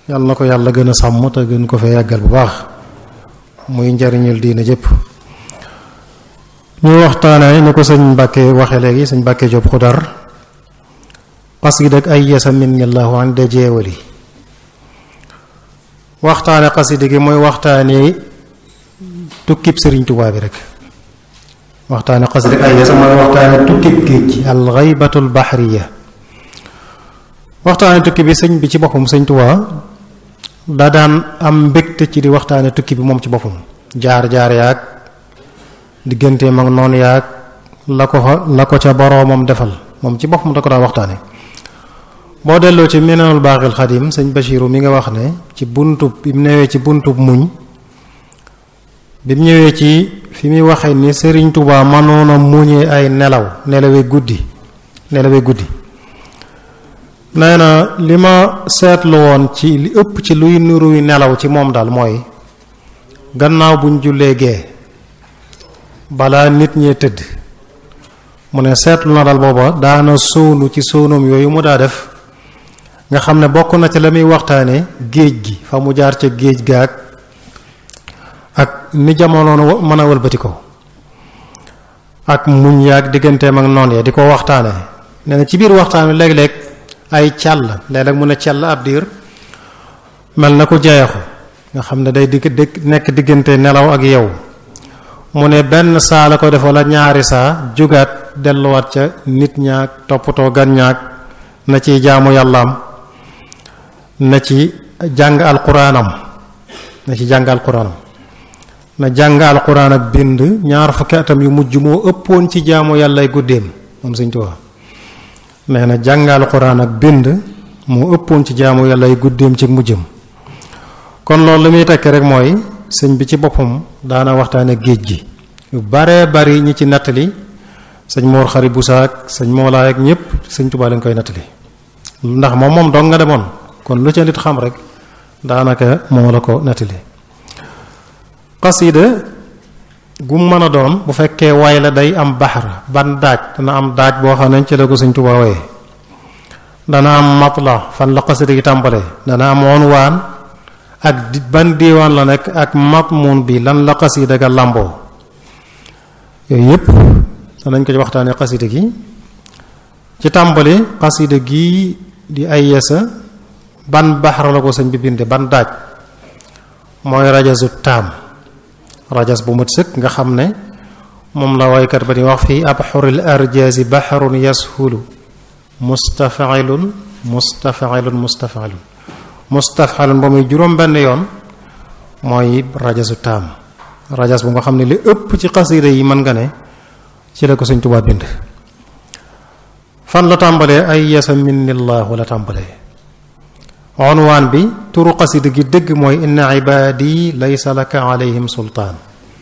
yàlla na ko yàlla gën a sàmm te gën ko fee yàggal bu baax muy njariñul diina jëpp ñu waxtaane ni ko sëñ Mbàkke waxe léegi sëñ Mbàkke Jóob Xudar xasida ak ay yasa min allahu an de jeewali waxtaane xasida gi mooy waxtaane tukkib sëriñ Tuubaa bi rek waxtaane xasida ak ay yasa mooy waxtaane tukkib géej gi al xaybatul baxriya waxtaane tukki bi sëñ bi ci boppam sëñ Tuubaa daa daan am mbégte ci di waxtaane tukki bi moom ci boppam jaar-jaar yaag digganteem ak noonu yaag la ko fa la ko ca boroomam defal moom ci boppam da ko daa waxtaane boo delloo ci Minanul Baaxil Xadim sëñ Bachiru mi nga wax ne ci buntub bi mu newee ci buntub muñ bi mu ñëwee ci fi muy waxee ni Sëriñ Tuubaa mënoon a muñee ay nelaw nelawee guddi nelawee guddi nee na li ma seetlu woon ci li ëpp ci luy nuruy nelaw ci moom daal mooy gannaaw buñ jullee gee balaa nit ñee tëdd mu ne seetlu na dal booba daana sóonu ci sóonum yooyu mu daa def nga xam ne bokk na ci la muy waxtaane géej gi fa mu jaar ca géej gaag ak ni jamono mën a wëlbati ko ak muñ yaag digganteem ak noon ya di ko waxtaane nee na ci biir waxtaan wi léeg-léeg ay càll léeg-léeg mu ne càll ab diir mel na ko jeexu nga xam ne day digg nekk diggante nelaw ak yow mu ne benn saa la ko def wala ñaari saa jugaat delluwaat ca nit ñaag toppatoo gan ñaag na ciy jaamu yàllaam na ci jàng alquraanam na ci jàng alquraanam na jàng alquraan ak bind ñaar fukki atam yu mujj moo ëppoon ci jaamu yàllay guddeem moom Sëñ Tuubaa nee na jàng alquraan ak bind moo ëppoon ci jaamu yàllay guddeem ci mujjam kon loolu li muy tekki rek mooy sëñ bi ci boppam daana waxtaane géej gi yu baree bari ñi ci nettali sëñ Moor Xari Busaak sëñ Moolaay ak ñëpp sëñ Tuubaa lañ koy nettali ndax moom moom dong nga demoon kon lu ca nit xam rek daanaka moo la ko nettali xasida gu mën a doon bu fekkee way la day am baxar ban daaj dana am daaj boo xam ne ci la ko sëñ Tuubaa waye dana am matla fan la xasida gi tàmbale dana am unwaan ak ban diiwaan la nekk ak matmuun bi lan la xasida ga làmboo yooyu yépp danañ ko ci waxtaane xasida gi ci tàmbali xasida gi di ay yesa ban baxar la ko sëñ bi binde ban daaj mooy rajasu taam rajas bu mat sëkk nga xam ne moom la waykat ba di wax fii abxuril arjaasi baxarun yashulu mustafailun mustafailun mustafailun mustafxalun ba muy juróom benn yoon mooy rajasu taam rajas bu nga xam ne li ëpp ci xasida yi mën nga ne ci la ko sëñ Tuubaa bind fan la tàmbalee ay yasa minnillahu la tàmbalee onwaan bi turu xasida gi dëgg mooy inna ibaadi laysa laka alayhim sultaan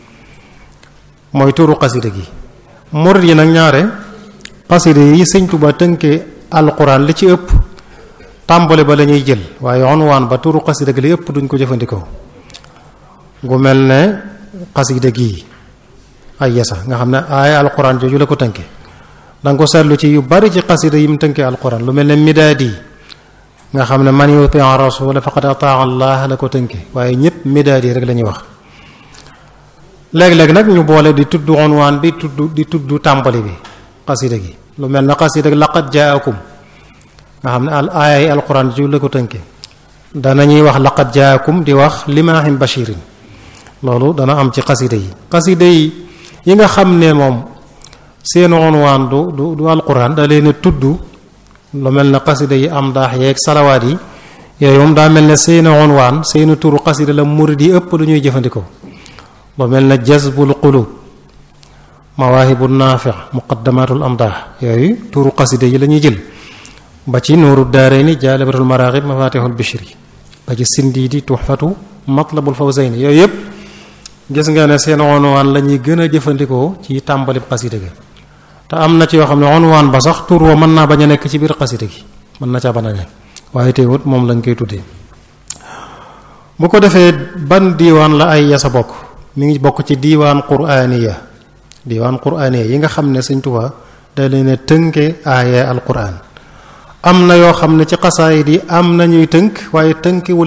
mooy turu xasida gi murid yi nag ñaare xasida yi sëñ Tuubaa tënkee alquran li ci ëpp tàmbali ba la ñuy jël waaye onwaan ba turu xasida gi li ëpp duñ ko jëfandikoo gu mel ne xasida gii ay yasa nga xam ne aaya alquran jooju la ko tënke danga ko seetlu ci yu bari ci xasida yi mu tënkee alquran lu mel ne midaadi nga xam ne man yuti rasula faqad ataa allah la ko tënke waaye ñëpp midaadi rek la ñuy wax léeg-léeg nag ñu boole di tudd onwaan bi tudd di tudd tàmbali bi xasida gi lu mel ne xasida laqad jaakum nga xam ne al aaya yi alquran ju la ko tënke danañuy wax laqad jaakum di wax limaahin bashirin loolu dana am ci xasida yi xasida yi yi nga xam ne moom seen onwaan du du du alquran da leen tudd lu mel ne xasida yi am daax yeeg salawaat yi yooyu moom daa mel ne seen onwaan seen turu xasida la murid yi ëpp lu ñuy jëfandikoo lu mel ne jazbul qulub mawaahibu naafi muqaddamatul amdaax yooyu turu xasida yi la ñuy jël ba ci nuuru daarayni jaalibatul maraaxib mafatihul bishri ba ci sindiidi tuxfatu matlabul fawzayni yooyu yëpp gis nga ne seen onwaan la ñuy gën a jëfandikoo ci tàmbalib xasida gi te am na ci yoo xam ne onwaan ba sax tur wa mën naa bañ a nekk ci biir xasida gi mën na caa bañ a nekk waaye teewut moom lañ koy tuddee bu ko defee ban diiwaan la ay yasa bokk mi ngi bokk ci diiwaan quraaniya diiwaan quraaniya yi nga xam ne Sëñ Tuubaa da leen tënke aaya alquran am na yoo xam ne ci xasaayid yi am na ñuy tënk waaye tënk